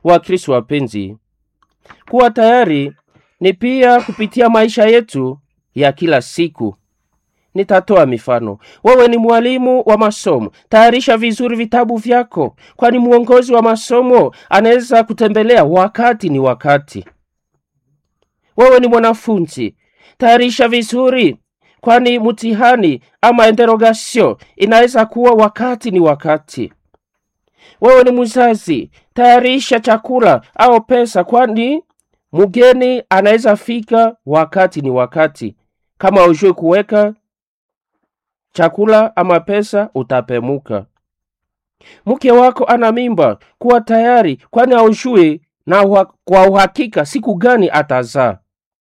Wakristo wapenzi, kuwa tayari ni pia kupitia maisha yetu ya kila siku. Nitatoa mifano. Wewe ni mwalimu wa masomo, tayarisha vizuri vitabu vyako, kwani mwongozi wa masomo anaweza kutembelea wakati ni wakati. Wewe ni mwanafunzi, tayarisha vizuri, kwani mtihani ama interrogatio inaweza kuwa wakati ni wakati. Wewe ni mzazi, tayarisha chakula au pesa, kwani mgeni anaweza fika wakati ni wakati. Kama hujui kuweka chakula ama pesa, utapemuka. Mke wako ana mimba, kuwa tayari, kwani haujui na uha- kwa uhakika siku gani atazaa.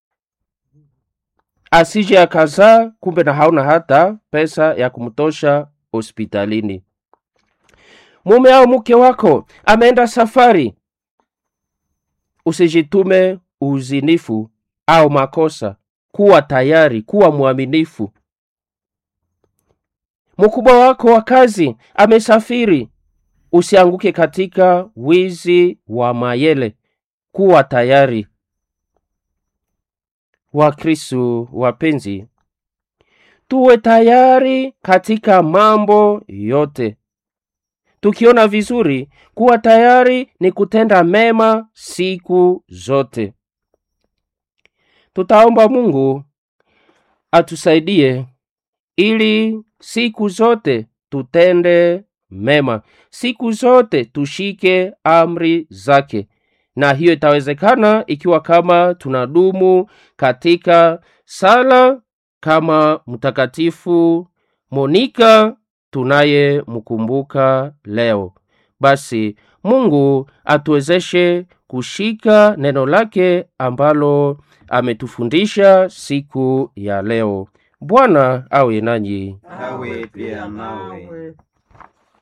Asije akazaa kumbe na hauna hata pesa ya kumtosha hospitalini. Mume au mke wako ameenda safari, usijitume uzinifu au makosa. Kuwa tayari, kuwa mwaminifu. Mkubwa wako wa kazi amesafiri, usianguke katika wizi wa mayele. Kuwa tayari. Wakristo wapenzi, tuwe tayari katika mambo yote. Tukiona vizuri, kuwa tayari ni kutenda mema siku zote. Tutaomba Mungu atusaidie ili siku zote tutende mema, siku zote tushike amri zake, na hiyo itawezekana ikiwa kama tunadumu katika sala kama Mtakatifu Monika tunayemkumbuka leo. Basi Mungu atuwezeshe kushika neno lake ambalo ametufundisha siku ya leo. Bwana awe nanyi. Nawe pia nawe.